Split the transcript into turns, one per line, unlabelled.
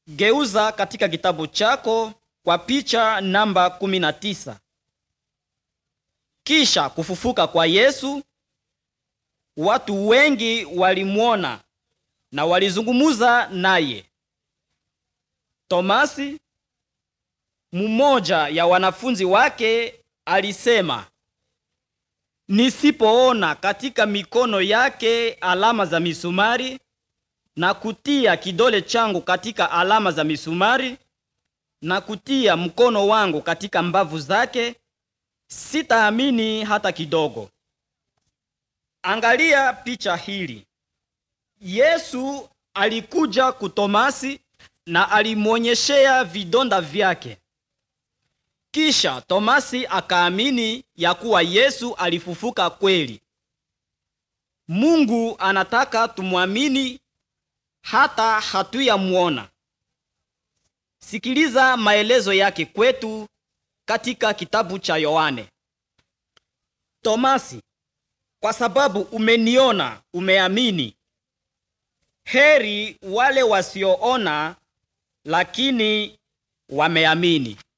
Geuza katika kitabu chako kwa picha namba 19. Kisha kufufuka kwa Yesu, watu wengi walimwona na walizungumuza naye. Tomasi, mmoja ya wanafunzi wake, alisema, nisipoona katika mikono yake alama za misumari na kutia kidole changu katika alama za misumari na kutia mkono wangu katika mbavu zake, sitaamini hata kidogo. Angalia picha hili. Yesu alikuja kutomasi na alimwonyeshea vidonda vyake. Kisha Tomasi akaamini ya kuwa Yesu alifufuka kweli. Mungu anataka tumwamini hata hatuyamwona. Sikiliza maelezo yake kwetu katika kitabu cha Yohane. Tomasi, kwa sababu umeniona umeamini. Heri wale wasioona lakini wameamini.